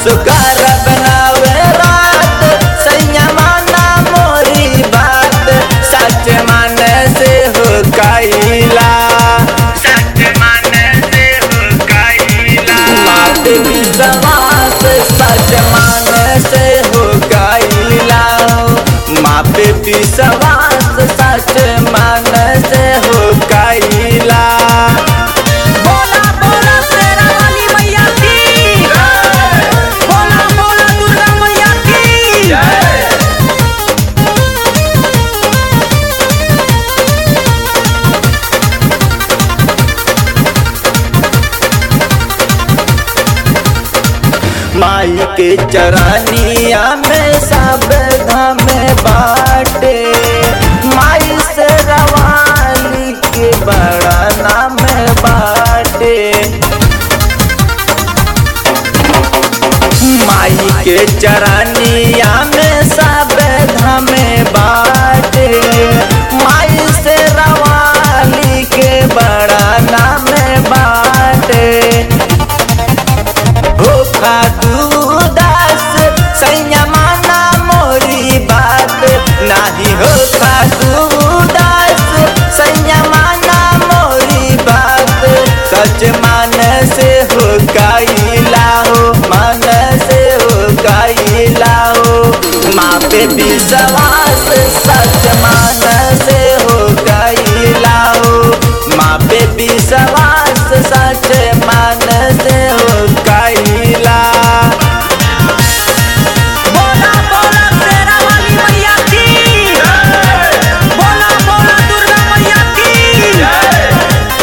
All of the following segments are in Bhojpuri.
असुकार बनावे रात सैया माना मोरी बात सच मान से हो कैला सच मान से हो कैला मात विश्वास सच मान से हो कैला माँ पे विश्वास सच मान से हो कैला बोला बोला शेरा वाली मैया की बोला बोला दुर्गा मैया की माई के चरानिया में सब धाम बाटे माई से रवाली के बड़ा नाम बाटे माई के चरानिया में सब धाम बाटे माई से रवाली के बड़ा नाम बाटे भूखा दूदास सैया माना मोरी बात नाही होखा दूदास सैया माना मोरी बात सच मान से हो कैला हो मन से हो कैला हो माँ पे विश्वास सच मान से हो कैला हो माँ पे विश्वास सच मान से हो कैला बोला बोला शेरा वाली मैया की बोला बोला दुर्गा मैया की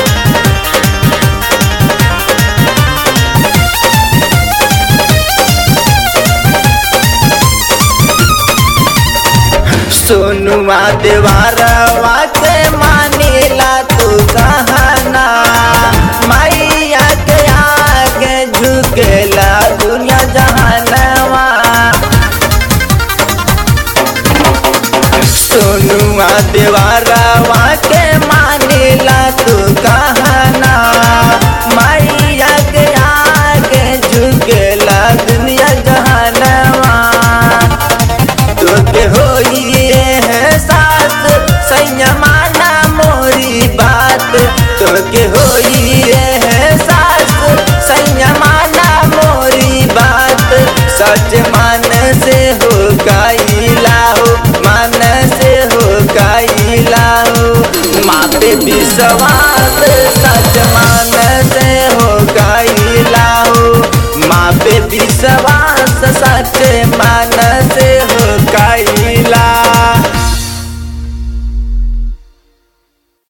सोनुआ देवारवा के मानिला तू कहना मैया के आगे झुकेला दुनिया जहानवा सोनुआ देवारवा के मानिला तू कहना मैया के आगे झुकेला दुनिया जहानवा तोके होइए है साथ सैया माना मोरी बात तोके होइए है साथ सैया माना मोरी बात सच मान से हो कैला हो मान से हो कैला हो माँ पे विश्वास